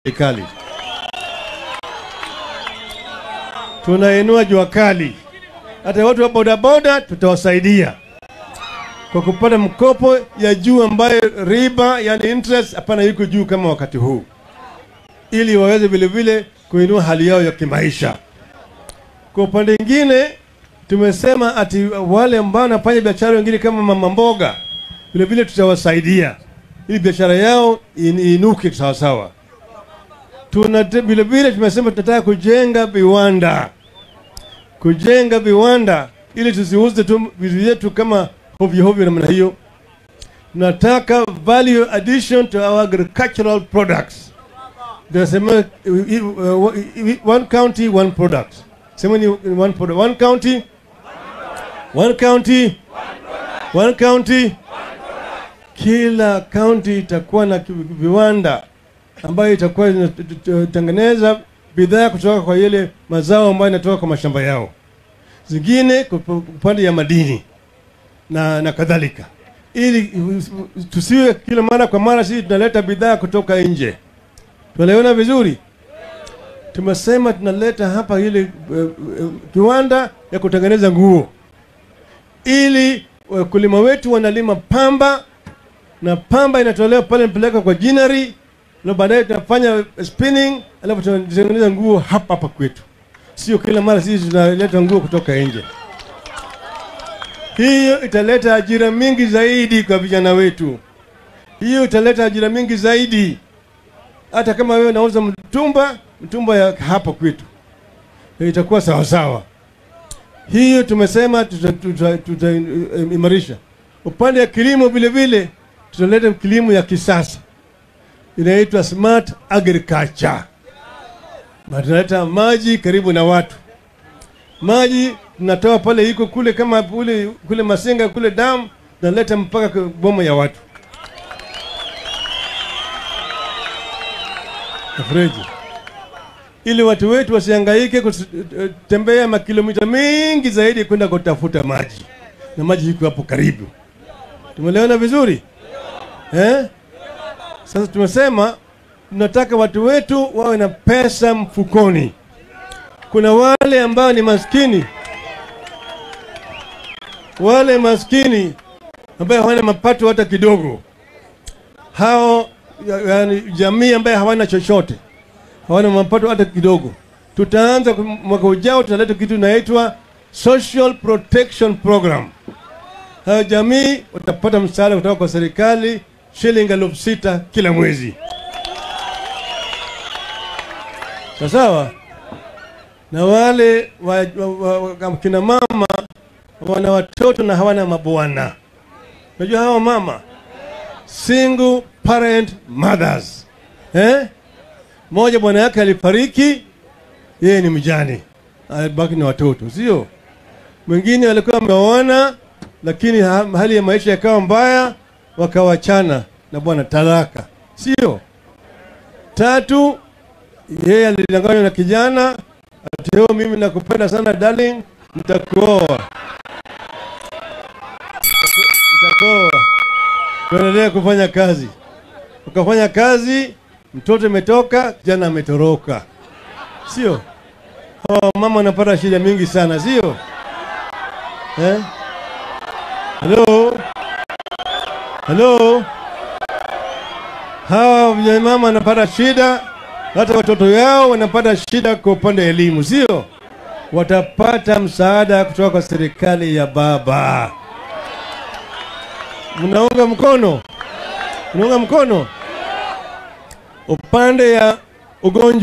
serikali. Tunainua jua kali, hata watu wa bodaboda tutawasaidia kwa kupata mkopo ya juu ambayo riba, yani interest, hapana yuko juu kama wakati huu, ili waweze vile vile kuinua hali yao ya kimaisha. Kwa upande mwingine, tumesema ati wale ambao wanafanya biashara wengine kama mama mboga, vile vile tutawasaidia ili biashara yao in- iinuke sawasawa. Tuna vile vile tumesema tunataka kujenga viwanda, kujenga viwanda ili tusiuze tu vitu vyetu kama hovyo hovyo namna hiyo. Tunataka value addition to our agricultural products. Tunasema uh, uh, one county one product. Sema ni one product. One county one county one county kila kaunti itakuwa na ki- viwanda ambayo itakuwa inatengeneza bidhaa kutoka kwa ile mazao ambayo inatoka kwa mashamba yao, zingine kwa upande ya madini na, na kadhalika, ili tusiwe kila mara kwa mara sisi tunaleta bidhaa kutoka nje. Tunaliona vizuri, tumesema tunaleta hapa ile uh, uh, kiwanda ya kutengeneza nguo, ili wakulima wetu wanalima pamba na pamba inatolewa pale napeleka kwa jinari na baadaye tunafanya spinning, alafu tunatengeneza nguo hapa hapa kwetu, sio kila mara sisi tunaleta nguo kutoka nje. Hiyo italeta ajira mingi zaidi kwa vijana wetu, hiyo italeta ajira mingi zaidi. Hata kama wewe unauza mtumba, mtumba ya hapa kwetu itakuwa sawa sawa. Hiyo tumesema tutaimarisha tuta, tuta, uh, imarisha. upande ya kilimo vile vile tutaleta kilimo ya kisasa inaitwa smart agriculture, na tunaleta maji karibu na watu. Maji tunatoa pale iko kule kama kule, kule Masenga kule damu, tunaleta mpaka kwa boma ya watu Freji, ili watu wetu wasihangaike kutembea makilomita mingi zaidi kwenda kutafuta maji, na maji iko hapo karibu. Tumelewana vizuri eh? Sasa tumesema tunataka watu wetu wawe na pesa mfukoni. Kuna wale ambao ni maskini, wale maskini ambao hawana mapato hata kidogo, hao yani jamii ambaye hawana chochote, hawana mapato hata kidogo. Tutaanza mwaka ujao, tutaleta kitu inaitwa Social Protection Program. Hayo jamii watapata msaada kutoka kwa serikali shilingi elfu sita kila mwezi, sawasawa. Na wale wa, wa, wa, kina mama wana watoto na hawana mabwana, unajua hawa mama single parent mothers eh? Moja bwana yake alifariki, yeye ni mjane, alibaki na watoto, sio mwingine. Walikuwa wameoana lakini hali ya maisha yakawa mbaya, wakawachana na bwana, talaka, sio tatu. Yeye alidanganywa na kijana ati leo, mimi nakupenda sana darling, nitakuoa, nitakuoa, tuendelee kufanya kazi. Ukafanya kazi, mtoto imetoka, kijana ametoroka, sio? Hawa mama wanapata shida mingi sana, sio eh? Halo, halo, hawa mama wanapata shida, hata watoto yao wanapata shida kwa upande wa elimu, sio? Watapata msaada kutoka kwa serikali ya baba. Mnaunga mkono? Mnaunga mkono? Upande ya ugonjwa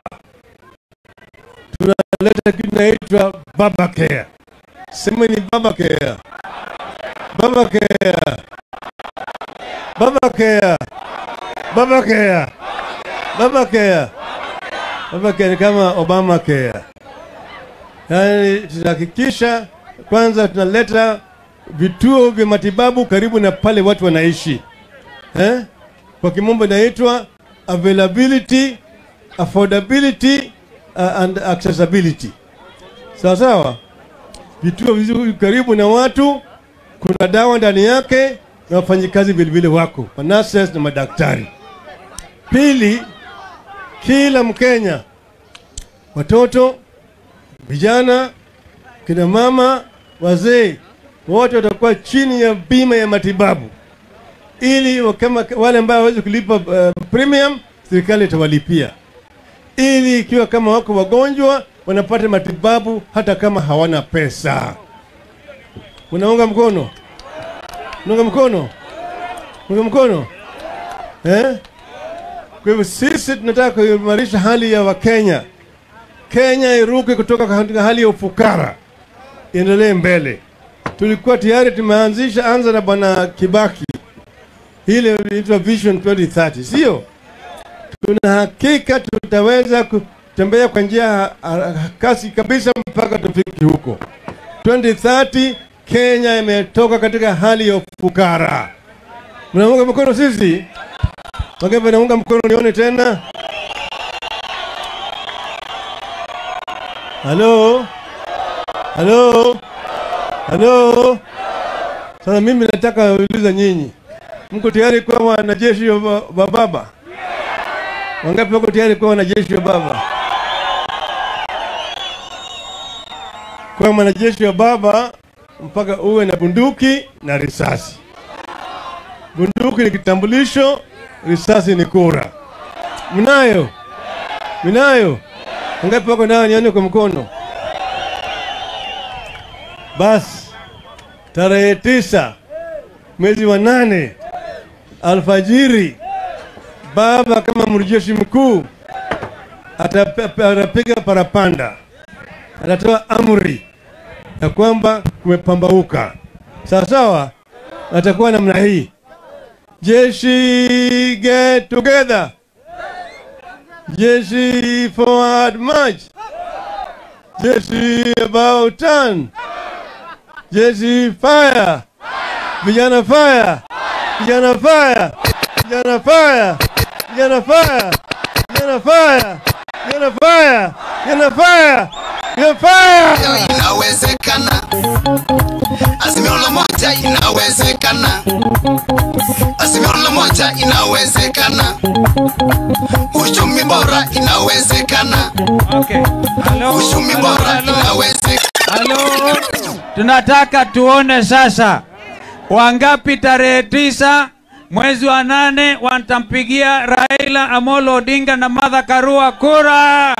tunaleta kitu inaitwa baba care. Sema ni baba care. Baba care. Baba care. Baba care. Baba care. Baba care ni kama Obama care. Yaani tutahakikisha kwanza tunaleta vituo vya matibabu karibu na pale watu wanaishi. Eh? Kwa kimombo inaitwa availability, affordability uh, and accessibility. Sawa sawa? Vituo vizuri karibu na watu kuna dawa ndani yake na wafanyikazi vilevile wako manurses na madaktari. Pili, kila Mkenya, watoto, vijana, kina mama, wazee, wote watakuwa chini ya bima ya matibabu, ili wa- kama wale ambao hawezi kulipa uh, premium, serikali itawalipia, ili ikiwa kama wako wagonjwa wanapata matibabu hata kama hawana pesa. Unaunga mkono? Unaunga mkono? Unaunga mkono? Eh? Kwa hivyo sisi tunataka kuimarisha hali ya Wakenya. Kenya iruke kutoka katika hali ya ufukara, iendelee mbele. Tulikuwa tayari tumeanzisha, anza na bwana Kibaki, ile inaitwa Vision 2030, sio? Tuna hakika tutaweza kutembea kwa njia ha- ha- kasi kabisa mpaka tufike huko 2030. Kenya imetoka katika hali ya ufukara. Mnaunga mkono sisi? Wangapi wanaunga mkono? Nione tena. Halo, halo, halo. Sasa mimi nataka kuuliza nyinyi, mko tayari kuwa wanajeshi wa ba- wa baba? Wangapi wako tayari kuwa wanajeshi wa baba? Kuwa mwanajeshi wa baba mpaka uwe na bunduki na risasi. Bunduki ni kitambulisho, risasi ni kura. Mnayo? Mnayo? Wangapi wako nayo? Nione kwa mkono. Basi tarehe tisa mwezi wa nane alfajiri, baba kama mrejeshi mkuu atape- atapiga parapanda, atatoa amri ya kwamba kumepambauka. Sawa sawa, atakuwa namna hii: jeshi get together, jeshi forward march, jeshi about turn, jeshi fire, vijana fire, vijana fire, vijana fire, vijana fire, vijana fire, vijana fire, vijana fire, vijana fire. inawezekana, azimio la moja inawezekana, azimio la moja inawezekana, uchumi bora inawezekana, Okay. Hello, uchumi hello, bora hello. inawezekana. Halo, tunataka tuone sasa wangapi tarehe tisa mwezi wa nane watampigia Raila Amolo Odinga na Martha Karua kura.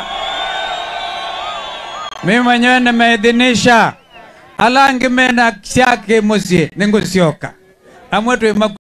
Mimi mwenyewe nimeidhinisha alangi mena syake musie ningusioka amwe twi